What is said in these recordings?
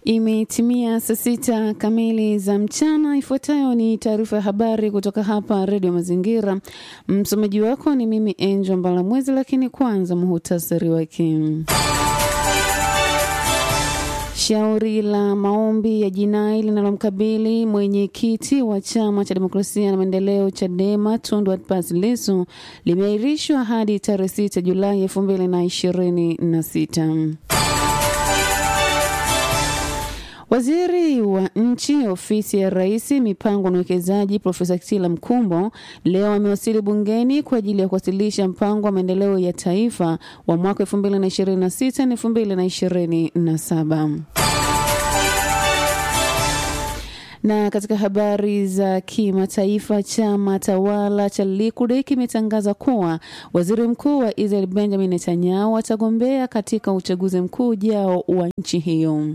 Imetimia saa sita kamili za mchana. Ifuatayo ni taarifa ya habari kutoka hapa Redio Mazingira. Msomaji wako ni mimi Angel Mbalamwezi, lakini kwanza muhutasari wake. Shauri la maombi ya jinai linalomkabili mwenyekiti wa chama cha demokrasia na maendeleo CHADEMA Tundu Antipas Lissu limeahirishwa hadi tarehe 6 Julai elfu mbili na ishirini na sita. Waziri wa nchi ofisi ya rais mipango na uwekezaji Profesa Kitila Mkumbo leo amewasili bungeni kwa ajili ya kuwasilisha mpango wa maendeleo ya taifa wa mwaka 2026 na 2027. Na katika habari za kimataifa, chama tawala cha Likud kimetangaza kuwa waziri mkuu wa Israel Benjamin Netanyahu atagombea katika uchaguzi mkuu ujao wa nchi hiyo.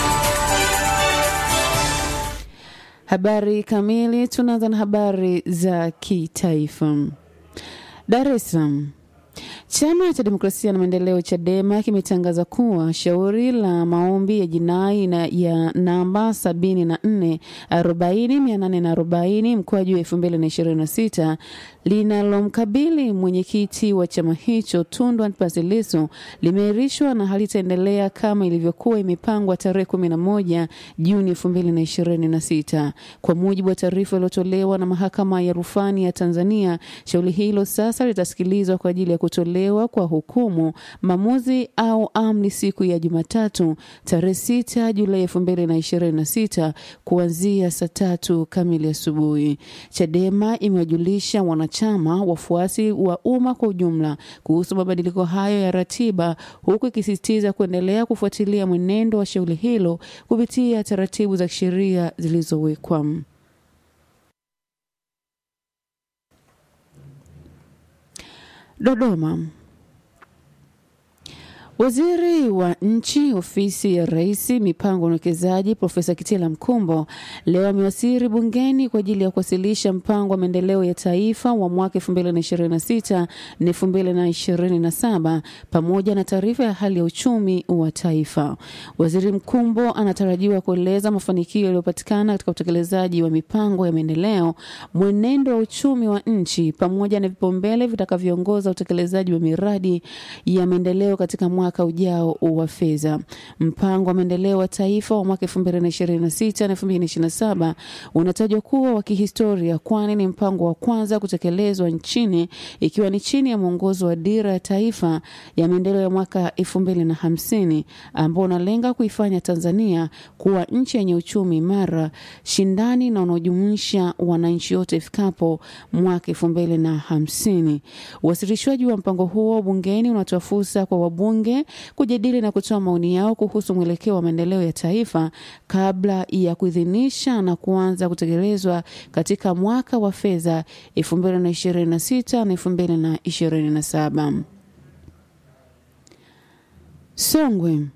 Habari kamili. Tunaanza na habari za kitaifa. Dar es Salaam. Chama cha Demokrasia na Maendeleo CHADEMA kimetangaza kuwa shauri la maombi ya jinai na ya namba 74 40840 mkwaju 2026 linalomkabili mwenyekiti wa chama hicho Tundu Antipas Lissu limeahirishwa na halitaendelea kama ilivyokuwa imepangwa tarehe 11 Juni 2026. Kwa mujibu wa taarifa iliyotolewa na mahakama ya rufani ya Tanzania, shauri hilo sasa litasikilizwa kwa ajili ya kutolewa kwa hukumu, maamuzi au amri siku ya Jumatatu tarehe 6 Julai 2026 kuanzia saa tatu kamili asubuhi. Chadema imewajulisha wanachama, wafuasi wa umma kwa ujumla kuhusu mabadiliko hayo ya ratiba, huku ikisisitiza kuendelea kufuatilia mwenendo wa shauri hilo kupitia taratibu za kisheria zilizowekwa. Dodoma. Waziri wa nchi ofisi ya rais mipango na uwekezaji Profesa Kitila Mkumbo leo amewasili bungeni kwa ajili ya kuwasilisha mpango wa maendeleo ya taifa wa mwaka 2026 na 2027 pamoja na taarifa ya hali ya uchumi wa taifa. Waziri Mkumbo anatarajiwa kueleza mafanikio yaliyopatikana katika utekelezaji wa mipango ya maendeleo, mwenendo wa uchumi wa nchi pamoja na vipaumbele vitakavyoongoza utekelezaji wa miradi ya maendeleo katika mwaka mwaka ujao wa fedha. Mpango wa maendeleo wa taifa wa mwaka 2026 na 2027 unatajwa kuwa wa kihistoria, kwani ni mpango wa kwanza kutekelezwa nchini, ikiwa ni chini ya mwongozo wa dira ya taifa ya maendeleo ya mwaka 2050 ambao unalenga kuifanya Tanzania kuwa nchi yenye uchumi imara, shindani na unaojumuisha wananchi wote ifikapo mwaka 2050. Uwasilishwaji wa mpango huo bungeni unatoa fursa kwa wabunge kujadili na kutoa maoni yao kuhusu mwelekeo wa maendeleo ya taifa kabla ya kuidhinisha na kuanza kutekelezwa katika mwaka wa fedha 2026 na 2027. Songwe.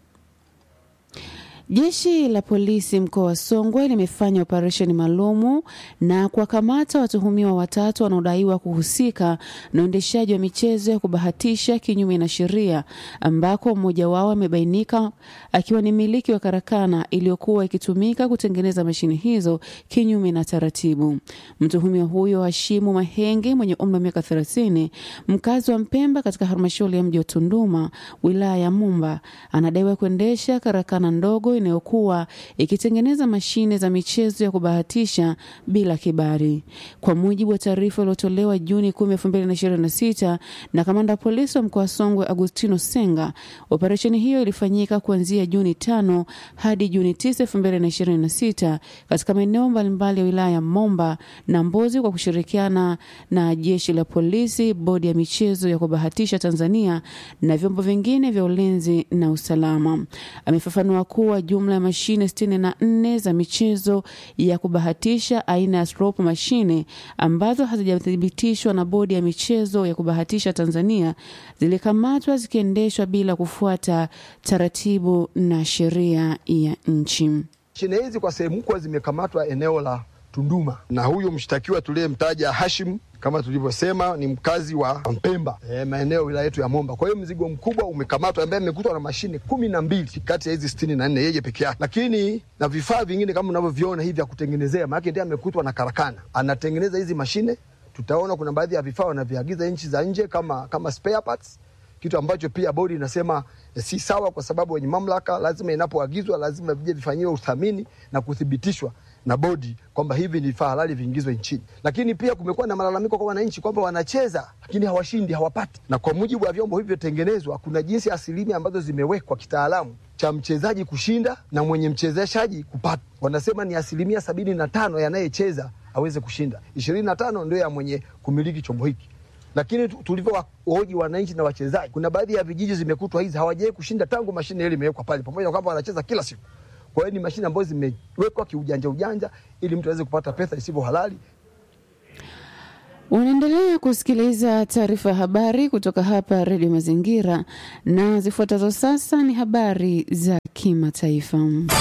Jeshi la polisi mkoa wa Songwe limefanya operesheni maalumu na kuwakamata watuhumiwa watatu wanaodaiwa kuhusika na uendeshaji wa michezo ya kubahatisha kinyume na sheria, ambako mmoja wao amebainika akiwa ni mmiliki wa karakana iliyokuwa ikitumika kutengeneza mashine hizo kinyume na taratibu. Mtuhumiwa huyo Hashimu Mahenge mwenye umri wa miaka 30, mkazi wa Mpemba katika halmashauri ya mji wa Tunduma, wilaya ya Mumba, anadaiwa kuendesha karakana ndogo inayokuwa ikitengeneza mashine za michezo ya kubahatisha bila kibali. Kwa mujibu wa taarifa iliyotolewa Juni 10, 2026 na kamanda wa polisi wa mkoa wa Songwe Agustino Senga, operesheni hiyo ilifanyika kuanzia Juni 5 hadi Juni 9, 2026 katika maeneo mbalimbali ya wilaya ya Momba na Mbozi kwa kushirikiana na jeshi la polisi, bodi ya michezo ya kubahatisha Tanzania na vyombo vingine vya ulinzi na usalama. Amefafanua kuwa jumla ya mashine sitini na nne za michezo ya kubahatisha aina ya slot mashine ambazo hazijathibitishwa na bodi ya michezo ya kubahatisha Tanzania zilikamatwa zikiendeshwa bila kufuata taratibu na sheria ya nchi. Mashine hizi kwa sehemu kubwa zimekamatwa eneo la Tunduma, na huyu mshtakiwa tuliyemtaja Hashim kama tulivyosema ni mkazi wa Mpemba e, maeneo wilaya yetu ya Momba. Kwa hiyo mzigo mkubwa umekamatwa, ambaye amekutwa na mashine kumi na mbili kati ya hizi sitini na nne yeye peke yake, lakini na vifaa vingine kama unavyoviona hivi vya kutengenezea, maanake ndiye amekutwa na karakana anatengeneza hizi mashine. Tutaona kuna baadhi ya vifaa wanaviagiza nchi za nje kama, kama spare parts, kitu ambacho pia bodi inasema eh, si sawa, kwa sababu wenye mamlaka lazima inapoagizwa lazima vije vifanyiwe uthamini na kuthibitishwa na bodi kwamba hivi ni vifaa halali viingizwe nchini. Lakini pia kumekuwa na malalamiko kwa wananchi kwamba wanacheza lakini hawashindi, hawapati. Na kwa mujibu wa vyombo hivyo vyotengenezwa, kuna jinsi asilimia ambazo zimewekwa kitaalamu cha mchezaji kushinda na mwenye mchezeshaji kupata. Wanasema ni asilimia sabini na tano yanayecheza aweze kushinda, ishirini na tano ndio ya mwenye kumiliki chombo hiki lakini tu- tulivyowahoji wananchi na wachezaji, kuna baadhi ya vijiji zimekutwa hizi hawajawai kushinda tangu mashine ile imewekwa pale, pamoja na kwamba wanacheza kila siku. Kwa hiyo ni mashine ambazo zimewekwa kiujanja ujanja, ili mtu aweze kupata pesa isivyo halali. Unaendelea kusikiliza taarifa ya habari kutoka hapa Redio Mazingira, na zifuatazo sasa ni habari za kimataifa.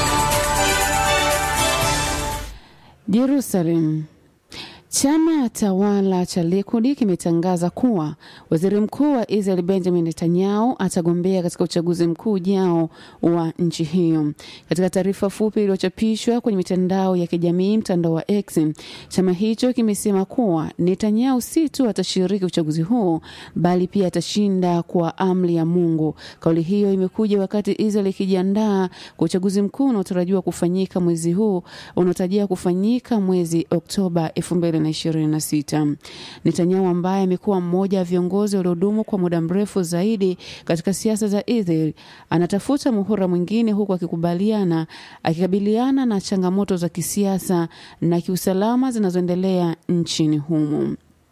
Jerusalem. Chama tawala cha Likud kimetangaza kuwa waziri mkuu wa Israel Benjamin Netanyahu atagombea katika uchaguzi mkuu ujao wa nchi hiyo. Katika taarifa fupi iliyochapishwa kwenye mitandao ya kijamii, mtandao wa X, chama hicho kimesema kuwa Netanyahu si tu atashiriki uchaguzi huo, bali pia atashinda kwa amri ya Mungu. Kauli hiyo imekuja wakati Israel ikijiandaa kwa uchaguzi mkuu unaotarajiwa kufanyika mwezi huu unaotarajia kufanyika mwezi Oktoba 2026. Netanyahu ambaye amekuwa mmoja wa viongozi waliodumu kwa muda mrefu zaidi katika siasa za Israel anatafuta muhula mwingine huku akikubaliana akikabiliana na changamoto za kisiasa na kiusalama zinazoendelea nchini humo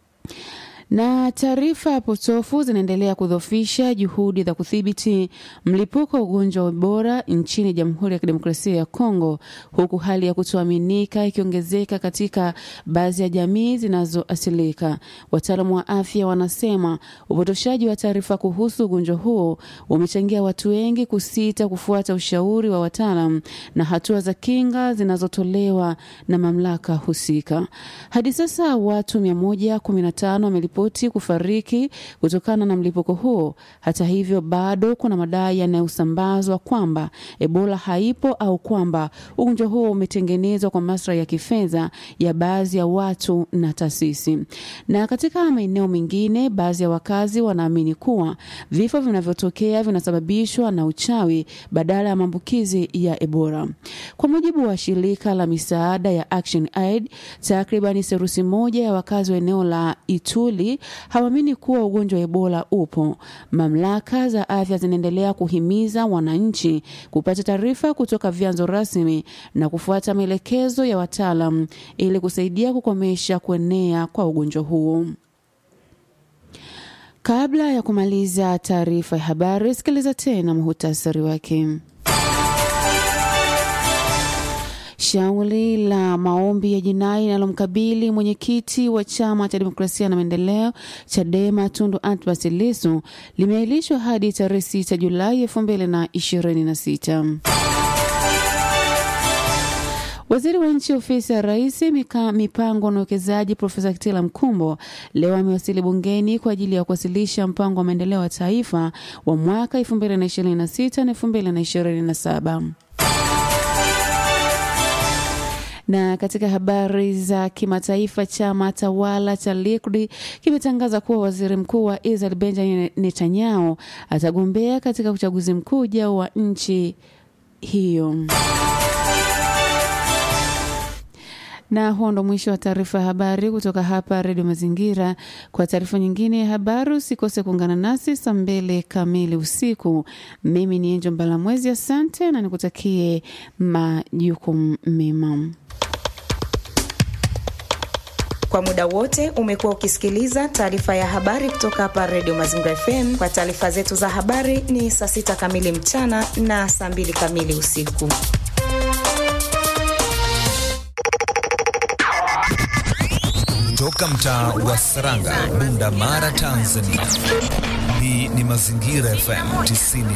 na taarifa potofu zinaendelea kudhoofisha juhudi za kudhibiti mlipuko wa ugonjwa wa Ebola nchini Jamhuri ya Kidemokrasia ya Kongo, huku hali ya kutoaminika ikiongezeka katika baadhi ya jamii zinazoasilika. Wataalamu wa afya wanasema upotoshaji wa taarifa kuhusu ugonjwa huo umechangia watu wengi kusita kufuata ushauri wa wataalam na hatua za kinga zinazotolewa na mamlaka husika. Hadi sasa watu 115 wameripoti kufariki kutokana na mlipuko huo. Hata hivyo, bado kuna madai yanayosambazwa kwamba Ebola haipo au kwamba ugonjwa huo umetengenezwa kwa maslahi ya kifedha ya baadhi ya watu na taasisi. Na katika maeneo mengine, baadhi ya wakazi wanaamini kuwa vifo vinavyotokea vinasababishwa na uchawi badala ya maambukizi ya Ebola. Kwa mujibu wa shirika la misaada ya Action Aid, takribani serusi moja ya wakazi wa eneo la Ituli hawaamini kuwa ugonjwa wa Ebola upo. Mamlaka za afya zinaendelea kuhimiza wananchi kupata taarifa kutoka vyanzo rasmi na kufuata maelekezo ya wataalam ili kusaidia kukomesha kuenea kwa ugonjwa huo. Kabla ya kumaliza taarifa ya habari, sikiliza tena muhutasari wake. Shauri la maombi ya jinai linalomkabili mwenyekiti wa chama cha demokrasia na maendeleo Chadema Tundu Antipas Lissu limeahirishwa hadi tarehe 6 Julai elfu mbili na ishirini na sita. Waziri wa nchi ofisi ya rais mika, mipango na uwekezaji Profesa Kitila Mkumbo leo amewasili bungeni kwa ajili ya kuwasilisha mpango wa maendeleo ya taifa wa mwaka 2026 na 2027 na katika habari za kimataifa, chama tawala cha Likud kimetangaza kuwa waziri mkuu wa Israel Benjamin Netanyahu atagombea katika uchaguzi mkuu ujao wa nchi hiyo. Na huo ndo mwisho wa taarifa ya habari kutoka hapa Redio Mazingira. Kwa taarifa nyingine ya habari, usikose kuungana nasi saa mbili kamili usiku. Mimi ni Enjo Mbalamwezi, asante na nikutakie majukumu mema. Kwa muda wote umekuwa ukisikiliza taarifa ya habari kutoka hapa Redio Mazingira FM. Kwa taarifa zetu za habari ni saa sita kamili mchana na saa mbili kamili usiku. Toka mtaa wa Saranga, Bunda Mara, Tanzania. Hii ni Mazingira FM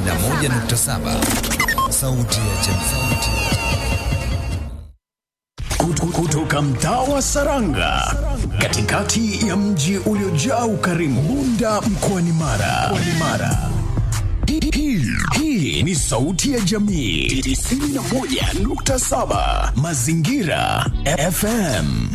91.7, sauti ya jamii. kutoka mtaa wa Saranga katikati ya mji uliojaa ukarimu Bunda mkoani Mara. Mkoani Mara. Hii- hii- Hii ni sauti ya jamii 91.7 Mazingira FM.